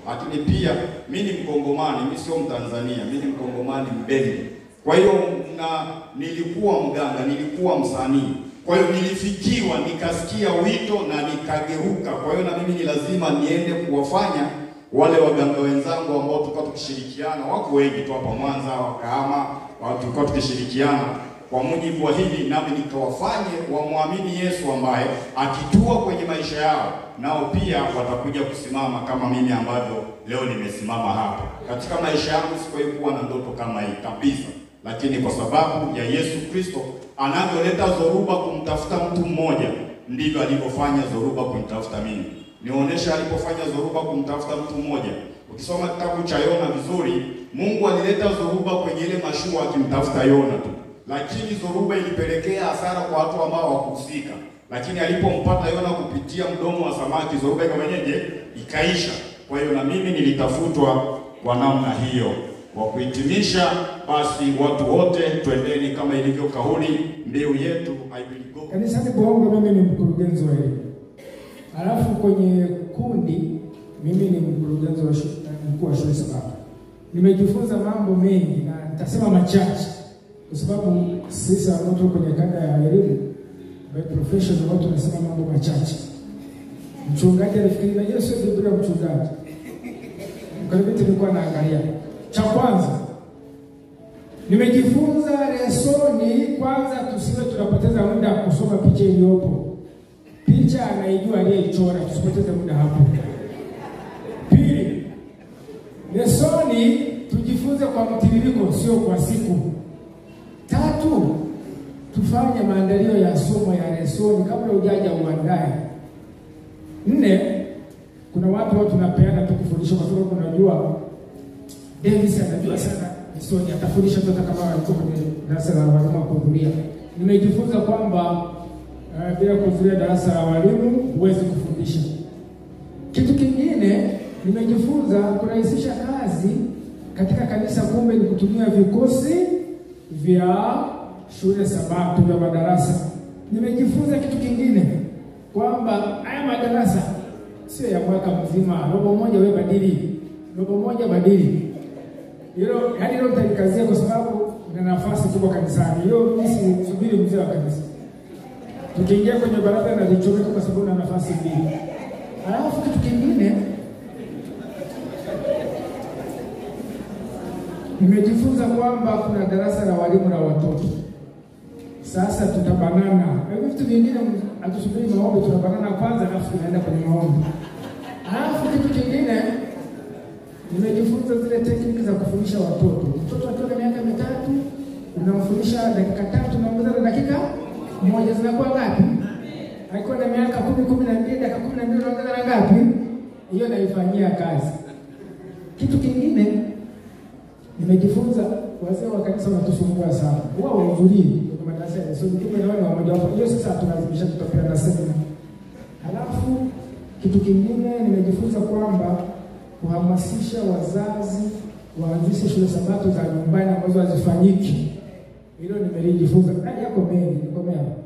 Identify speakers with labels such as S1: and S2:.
S1: lakini pia mi ni Mkongomani, mi sio Mtanzania, mi ni Mkongomani Mbembe. Kwa hiyo na nilikuwa mganga, nilikuwa msanii, kwa hiyo nilifikiwa, nikasikia wito na nikageuka. Kwa hiyo na mimi ni lazima niende kuwafanya wale waganga wenzangu ambao tulikuwa tukishirikiana, wako wengi tu hapa Mwanza, Wakahama, watu tulikuwa tukishirikiana kwa mujibu wa hili, nami nikawafanye wamwamini Yesu ambaye akitua kwenye maisha yao nao pia watakuja kusimama kama mimi ambavyo leo nimesimama hapa. Katika maisha yangu sikuwahi kuwa na ndoto kama hii kabisa, lakini kwa sababu ya Yesu Kristo anavyoleta dhoruba kumtafuta mtu mmoja, ndivyo alivyofanya dhoruba kumtafuta mimi. Nionyesha alipofanya dhoruba kumtafuta mtu mmoja. Ukisoma kitabu cha Yona vizuri, Mungu alileta dhoruba kwenye ile mashua akimtafuta Yona tu, lakini dhoruba ilipelekea hasara kwa watu ambao hawakuhusika. Lakini alipompata Yona kupitia mdomo wa samaki, dhoruba ikafanyeje? Ikaisha. Kwa hiyo na mimi nilitafutwa kwa namna hiyo. Kwa kuhitimisha, basi watu wote twendeni kama ilivyo kauli mbiu yetu I will go.
S2: Kanisani Bongo mimi ni mkurugenzi wa elimu, alafu kwenye kundi mimi ni mkurugenzi wa shu- mkuu wa shule sababu. Nimejifunza mambo mengi na nitasema machache, kwa sababu sisi ambao tuko kwenye kada ya elimu by profession ambao tunasema mambo machache. Mchungaji alifikiri na Yesu ndio Biblia ya mchungaji. Mkaribiti nilikuwa naangalia. Cha kwanza nimejifunza lesoni, kwanza tusiwe tunapoteza muda kusoma picha iliyopo. Picha anaijua aliyeichora, tusipoteze muda hapo. Pili, lesoni tujifunze kwa mtiririko, sio kwa siku. Tatu, tufanye maandalio ya somo ya lesoni kabla hujaja uandae. Nne, kuna watu watu tunapeana tu kufundisha kwa sababu unajua Davis anajua sana lesoni, atafundisha tu hata kama alikuwa kwenye darasa la walimu wa kuhudhuria. Nimejifunza kwamba uh, bila kuhudhuria darasa la walimu huwezi kufundisha. Kitu kingine nimejifunza kurahisisha kazi katika kanisa, kumbe ni kutumia vikosi vya shule sabato vya madarasa. Nimejifunza kitu kingine kwamba haya madarasa sio ya mwaka mzima, robo moja wewe badili, robo moja badili. Hilo yaani hilo nitalikazia kwa sababu na nafasi kubwa kanisani. Hiyo mimi subiri mzee wa kanisa. Tukiingia kwenye baraza na lichomeka kwa sababu na nafasi mbili. Alafu kitu kingine nimejifunza kwamba kuna darasa la walimu na watoto. Sasa tutabanana. Hivi vitu vingine hatusubiri maombi, tunabanana kwanza alafu tunaenda kwenye maombi. Alafu kitu kingine nimejifunza zile tekniki za kufundisha watoto. Mtoto akiwa na miaka mitatu unamfundisha dakika tatu, unaongeza na dakika moja, zinakuwa ngapi? Akiwa na miaka kumi, kumi na mbili, dakika kumi na mbili unaongeza na ngapi? Hiyo naifanyia kazi. Kitu kingine nimejifunza, wazee wa kanisa wanatusumbua sana, wao wahudhurii kwenye madarasa ya lesoni, kumbe na wao ni wamoja wapo. Hiyo sasa tunalazimisha tutapeana semina. Halafu kitu kingine nimejifunza kwamba kuhamasisha wazazi waanzishe shule sabato za nyumbani ambazo hazifanyiki. Hilo nimelijifunza. Haya yako mengi, nikomea.